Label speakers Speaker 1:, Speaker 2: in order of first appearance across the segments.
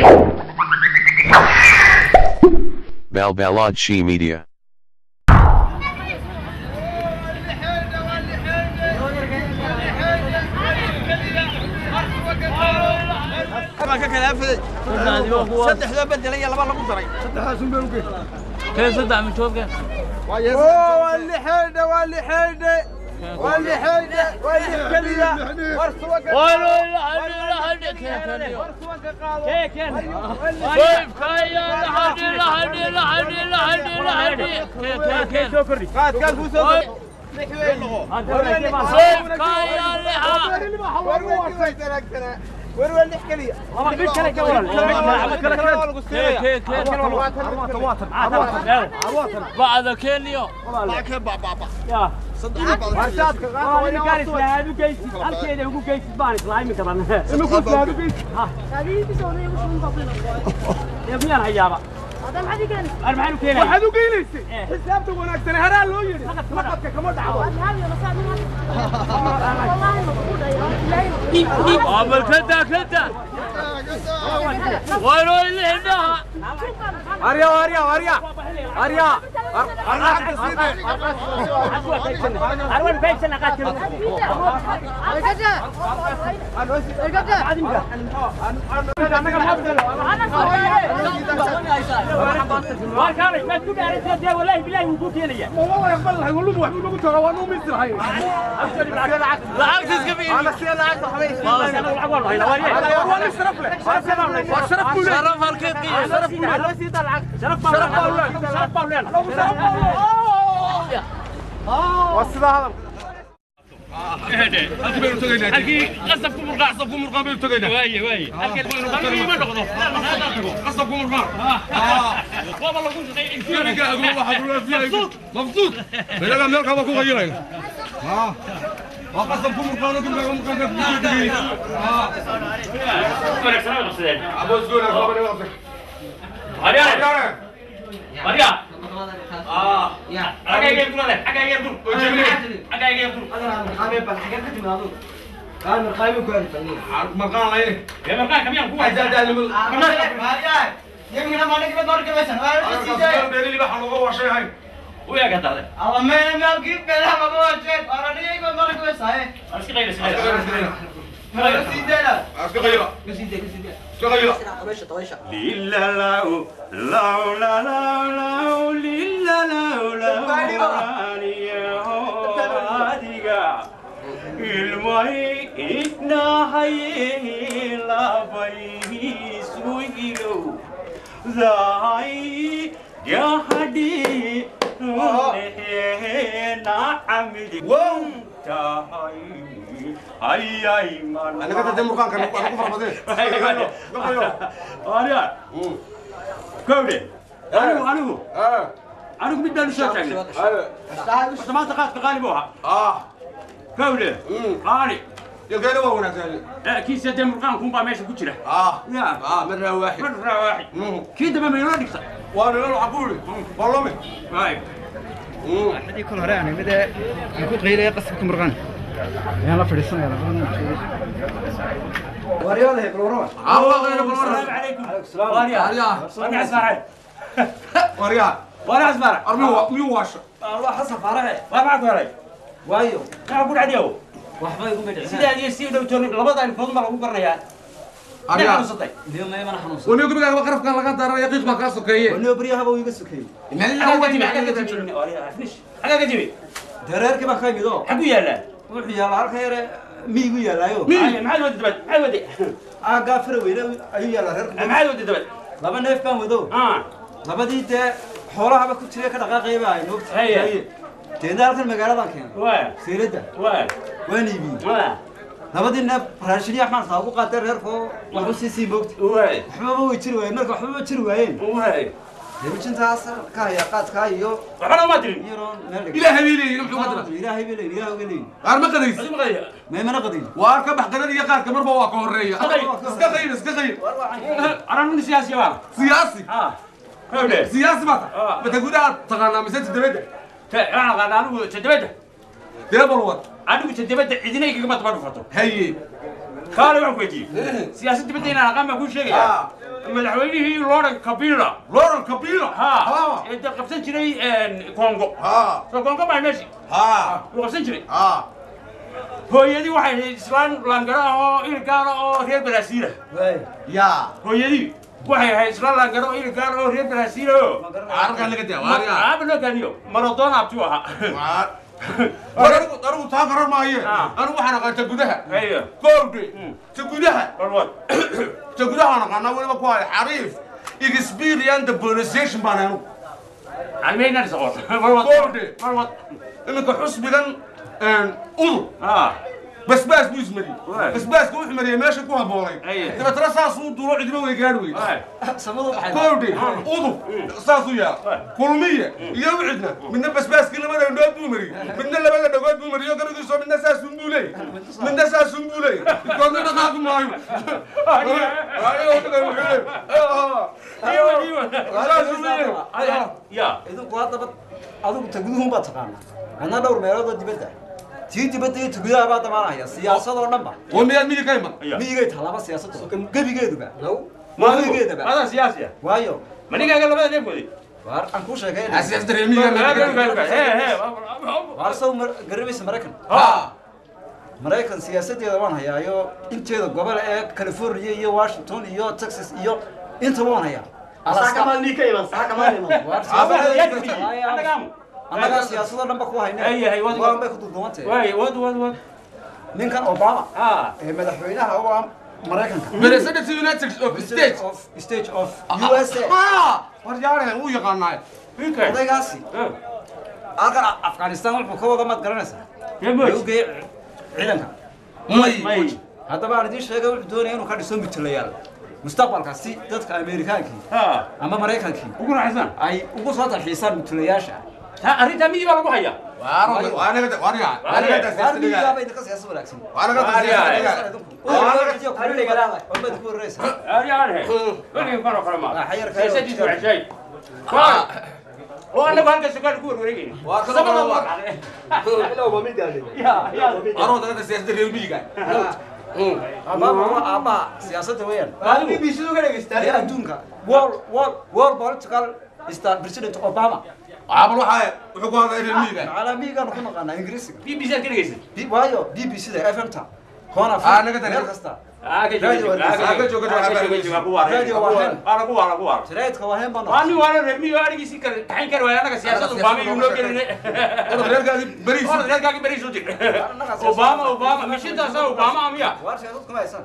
Speaker 1: Balbalodshi Media.
Speaker 2: ka kala afaday saddexda bedel iyo laba lagu daray
Speaker 3: كيف صدع من شوفك
Speaker 2: waa lixeydhe waa lixeydhe waa lixeydhe waa lix keliya war suwaga
Speaker 3: والله لحد لحد كيف كيف كيف كايا لحد لحد لحد لحد لحد كيف كيف
Speaker 2: qaadkaan kuu soo
Speaker 3: كيف كايا لحد
Speaker 2: war waa lix keliya
Speaker 3: كيف كيف بعد كينيو
Speaker 2: waxaad u geynaysay xisaabta wanaagsan haraa loo yidhi naqadka kama dhacdo
Speaker 3: عمل كذا كذا وينو اللي عندها
Speaker 2: arya arya arya arya
Speaker 3: لعبت اسكبي شرف الكيكي شرف halkii qasabku murqaa qasabku murqaa baynu tagaynaa waaye waaye halkii baynu halkii ma noqdo qasabku murqaa waaba lagu shaqeeyay
Speaker 4: مبسوط بلاقي ملك ابو كو غيرين ها وقسم كم قانون كم قانون كم ابو زغور ابو نوافق
Speaker 3: Maria Maria ah ya agak agak dulu deh agak agak dulu agak agak dulu
Speaker 4: مكان لا
Speaker 3: ya mereka kami yang kuat
Speaker 4: عايز ده اللي بيري اللي بحلقه وشيء هاي
Speaker 3: oh ya kata deh harus kita ini sini
Speaker 4: اسكو غيره اسكو غيره
Speaker 5: ليلا لاو لاو لا لاو لاو ليلا لاو لاو رانيا ilmahay idnahay labai suilu zai gahadi na amidi wong tahai ay ay man
Speaker 4: انا كنت دم مكان كان انا كفر بدين
Speaker 5: Arya, kowde. Anigu anigu
Speaker 4: اه
Speaker 5: anigu mid baan u soo taagnay. Horta maanta qaadka qaali buu ahaa.
Speaker 4: اه
Speaker 5: Kowde. Qaali.
Speaker 4: يلقاني هو هناك ثاني
Speaker 5: Eh, kii saddex murqaan kun baa meesha ku jira.
Speaker 4: اه
Speaker 5: Ya.
Speaker 4: اه مره واحد
Speaker 5: Marra waaxid. Kii dambe ma inoo dhigta.
Speaker 4: وانا لو عقولي والله من
Speaker 5: Waay.
Speaker 6: hadii kol hore aan imid ee aan ku qiilaya qasabka murqan ayaan la fadhiisanaya
Speaker 4: الله غير بالمره
Speaker 5: Salaamu calaykum. Arya.
Speaker 4: Arya.
Speaker 5: Arya asmara.
Speaker 4: وريا
Speaker 5: Arya asmara.
Speaker 4: ارمي ميو واش
Speaker 5: Allah xasan farahe. Waa maxaa ku helay? Waayo. Maxaa ku dhacday? Waxba igu midhicin. Sidaa iyo si dhow toon labada ilfood ma lagu garanayaa.
Speaker 4: Arya.
Speaker 5: xanuunsatay.
Speaker 4: ونيو كبير قرف كان لقى دار يقيق ما كاسو كيه
Speaker 6: wanoo baryahaba uu iga sokeyey
Speaker 5: Xagga ka timi, xagga ka timi. Arya, finish. Xagga ka timi.
Speaker 6: dareerkii baan ka imid oo
Speaker 5: Xagu yaala.
Speaker 6: wuxuu yaallaa halka yare miyigu yaallaayo
Speaker 5: maxaad wadi dabad maxaad wadi
Speaker 6: aaggaa fara weyne ayuu yaallaa reerku
Speaker 5: maxaad wadi dabad
Speaker 6: laba neef baan wado
Speaker 5: ah
Speaker 6: labadii dee xoolahaba ku jira ka dhaqaaqayba ay noogta
Speaker 5: Haye.
Speaker 6: deedna halkan magaaladan keenay
Speaker 5: waa
Speaker 6: sayradda
Speaker 5: waa
Speaker 6: waan iibiyey
Speaker 5: waa
Speaker 6: labadii neef raashiniya xmaan saa ugu qaatay reerkoo wax u sii sii moogta
Speaker 5: waa
Speaker 6: waxbaba way jiri waayeen marka waxbaba jiri waayeen
Speaker 5: waa
Speaker 6: debijintaas ka haya qaadkaa iyo
Speaker 5: waxna ma dirin
Speaker 6: iyaroon meel dhig
Speaker 4: الى هبيلي يمحو قدره
Speaker 6: ilaahay bay leeyihin ilaahay bay leeyihin
Speaker 4: غير ما قديس
Speaker 5: adi maqaya
Speaker 6: meemana qadin
Speaker 4: واركب حقنا يا قاد كمر بوا كوريا
Speaker 5: قديس.
Speaker 4: اسكا غير اسكا غير
Speaker 5: ana nin siyaasi baa
Speaker 4: سياسي
Speaker 5: ah kawde
Speaker 4: سياسي ما
Speaker 5: آه.
Speaker 4: بتقول تغنى مسات الدبده
Speaker 5: ta ana qana anigu tadabada
Speaker 4: ديبل وات
Speaker 5: anigu tadabada cidina igama daba dhufato
Speaker 4: هي
Speaker 5: kaale waxaan ku weydiiyey siyaasad dibadda inaan aqaan baan kuu sheegaya madaxweynihii loran kabila
Speaker 4: loran kabila
Speaker 5: ha ee dad qabsan jiray kongo
Speaker 4: ha
Speaker 5: soo kongo baa meeshi
Speaker 4: ha
Speaker 5: wuu qabsan jiray
Speaker 4: ha
Speaker 5: hooyadii waxay ahayd islaan laangaro ah oo ilgaala oo reer baraasiila
Speaker 4: ya
Speaker 5: hooyadii waxay ahayd islaan laangaro oo ilgaala oo reer baraasiila oo
Speaker 4: arkan laga daa waariya
Speaker 5: aaba loo gaaniyo maradona abtuu ahaa
Speaker 4: anigu anigu taa garan maaye
Speaker 5: Ah.
Speaker 4: anigu waxaan aqaanta gudaha
Speaker 5: Hayo.
Speaker 4: goolde ta gudaha
Speaker 5: warwad
Speaker 4: ta gudaha aan aqaanaa weliba ku haya xariif experience the pronunciation baan anigu
Speaker 5: almeynan soqon warwad
Speaker 4: Goolde.
Speaker 5: warwad
Speaker 4: iminka xusbigan udur
Speaker 5: ha
Speaker 4: basbaas buu ismariyey
Speaker 5: Waay.
Speaker 4: basbaaska wuxuu mariyey meesha ku habboonay
Speaker 5: Aye.
Speaker 4: dabeetana saasuu duulo cidima way gaadhi weyde goolde udub saasuu yaa kulmiye iyo wixidna midna basbaaskii labada indhood buu mariyey midna labada dhagood buu mariyo garadiisoo midna saasun buu leeyay midna saasun buu leeyay midkoodna dhaqaaqi maayo saasuu leeyay
Speaker 5: ya
Speaker 6: idinku haddaba adigu taguduhun baa taqaana anna dhowr meeloodoo dibadda tii dibadda iyo tugudaha baa damaanaya siyaasadoo dhanba
Speaker 4: oo miyaad miyi ka iman
Speaker 6: miyigay tallaaba siyaasaddu gebigeeduba
Speaker 5: maadigu
Speaker 6: gebigeedaba
Speaker 5: adaa siyaasi ah
Speaker 6: waayo
Speaker 5: manigaaga labada neefkoodi
Speaker 6: waar aan kuu sheekay
Speaker 4: siyaas dareemiga
Speaker 6: waar saw garabaysa maraykan
Speaker 4: ha
Speaker 6: maraykan siyaasadeeda waan hayaayo inteeda gobol ee california iyo washington iyo texas iyo intaba waan hayaa Alaska- waar siyaasadeeda- annagaa siyaasadoo dhanba ku hayne
Speaker 5: Ay, ay, wad-
Speaker 6: waan bay ku duduwantay
Speaker 5: waay wad wad wad
Speaker 6: ninkan obama
Speaker 5: ha
Speaker 6: ee madaxweynaha u ah maraykanka
Speaker 4: president united of states
Speaker 6: of stage of usa
Speaker 4: ha war yaarahan wuu yaqaanaa
Speaker 5: wiilkay
Speaker 6: odaygaasi halkan afghanistan wuxuu ka wada maad garanaysaa
Speaker 5: Yemoj.
Speaker 6: Wuxuu geeyey ciidanka
Speaker 5: may
Speaker 6: haddaba aan idiin sheegay wuxuu doonaya inuu ka dhiso mutulayaal mustaqbalka si dadka amerikaankii
Speaker 5: ha
Speaker 6: ama maraykankii
Speaker 5: ugu raaxaysan
Speaker 6: ay ugu soo talxiisaan mutulayaasha
Speaker 5: ha arrintaa midi baa lagu hayaa
Speaker 6: waar miyigaaba idinka siyaasad wanaagsan ummadku warreysa
Speaker 5: aryaanhe weligii karo kale maa
Speaker 6: Ah, xayar kale.
Speaker 5: siyaasadiisu waxshay oo annagu halka sukaan ku warwareegayna
Speaker 4: Waa ka
Speaker 5: sabada
Speaker 4: waa.
Speaker 5: ya ya
Speaker 6: abaaba waa aabbaha siyaasadda weeyaan
Speaker 5: adigu
Speaker 6: ee adduunka world world world political star president obama macalaa miyigaanu ku naqaanaa ingiriisiga
Speaker 5: b b c aad ka dhegaysan
Speaker 6: B- waayo b b c da fmta hona
Speaker 4: Ah, naga tani.
Speaker 6: meel kasta
Speaker 5: aa ka
Speaker 6: Radio
Speaker 5: jooga
Speaker 6: Wargeysa.
Speaker 5: aa ka jooga aa ka jooga jooga ku waara
Speaker 6: Radio waa hel.
Speaker 5: waara ku waara ku waara
Speaker 6: jaraidka waa heen baan
Speaker 5: waa nin waana reer miyo arigiisii kale taxin kari waaya annaga siyaasad obama iyo noo gelinay Orad reerkaagi beriis u jir obama obama mishintaasa obama amiya
Speaker 6: waar siyaasad kuma haysan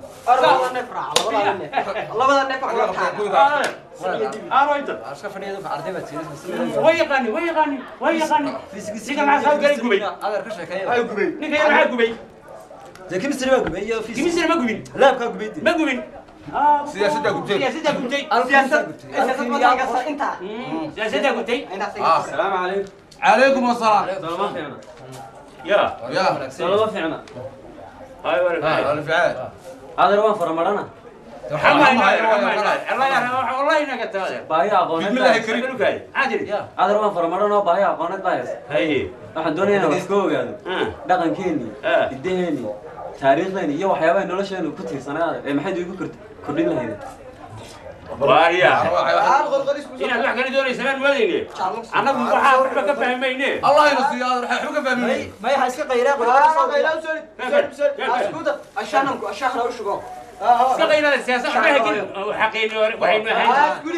Speaker 5: aano inta
Speaker 6: Waar iska fadhiya dadka arday baa tiirisa
Speaker 5: way yaqaani way yaqaani way yaqaani ninka maxaa soo galay gubay
Speaker 6: adeer ka sheekeeya
Speaker 5: ninka yar maxaa gubay
Speaker 6: dee chemistry baa gubay iyo physics
Speaker 5: kimisina ma gubin
Speaker 6: laabkaa gubay dee
Speaker 5: ma gubin
Speaker 4: Siyaasaddaa gubtay.
Speaker 5: siyaasaddaa gubtay
Speaker 6: siyaasaddaa gubtay
Speaker 5: siyaasaddaa gubtay
Speaker 4: عليكم السلام
Speaker 5: ya
Speaker 4: يا
Speaker 7: salama fiicna
Speaker 5: ay wara
Speaker 7: adeer waan faramarana
Speaker 5: wallahi naga taade
Speaker 7: baahi aqooneed
Speaker 4: Bismillah,
Speaker 7: baa-
Speaker 4: Karim.
Speaker 5: Karim. Adil.
Speaker 7: adeer waan faramaran oo baahi aqooneed baa haysa
Speaker 5: Haye.
Speaker 7: waxaan doonayaa inaan iska ogaado
Speaker 5: Ah.
Speaker 7: dhaqankeeni
Speaker 5: Ah.
Speaker 7: hidaheeni taariikhdeeni iyo waxyaabaha nolosheenu ku tiirsanaa ee maxayd igu kord- kordhin lahayd
Speaker 5: Waariya. Inaad wax kala doonaysa maan moodayne. Annagu waxaa waxba ka fahmayne.
Speaker 4: الله ينصي هذا راح يحوك فهمني
Speaker 6: may may ha iska qayraa
Speaker 5: Iska qaylada siyaasad waxba hakin. Xaqiini hore waxaynu ahayn.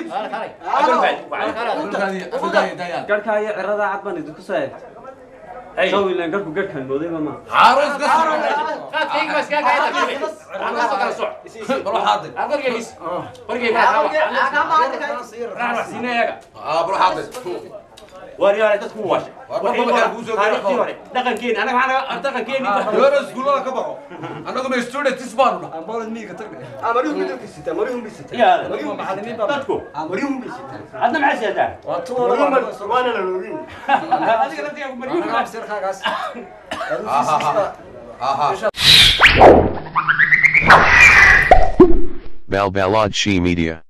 Speaker 7: garhkaa iyo cirada cad baan idinku soo eegtay
Speaker 5: Haye.
Speaker 7: shawilan garhku garhkan moodayba ma
Speaker 4: عروس قصر
Speaker 5: Qaadkayga baa iskaga kacay taqriiban. Annaga soo kala soc.
Speaker 4: بروح حاضر
Speaker 5: Aan qorgeygis. Qorgeyga haa. Raax wax siinay ayaga.
Speaker 4: اه بروح حاضر
Speaker 5: Waariya dadku waa washay.
Speaker 4: War marba waxaa kuu soo gaara
Speaker 5: Taariikhtii hore. Dhaqankeeni anaga maxaa dhaqankeeni.
Speaker 4: يورا سكولنا كبروا انا قم ستودنت تسبانونا
Speaker 6: amboolad miyiga tagna
Speaker 5: Ya.
Speaker 6: macallimiin baa
Speaker 5: Dadku. Hadda maxaa siyadaa?
Speaker 6: waa tuwala
Speaker 5: Adiga laftiga mariyuhu.
Speaker 6: sirkaagaas
Speaker 4: اها
Speaker 1: Balbalad She Media.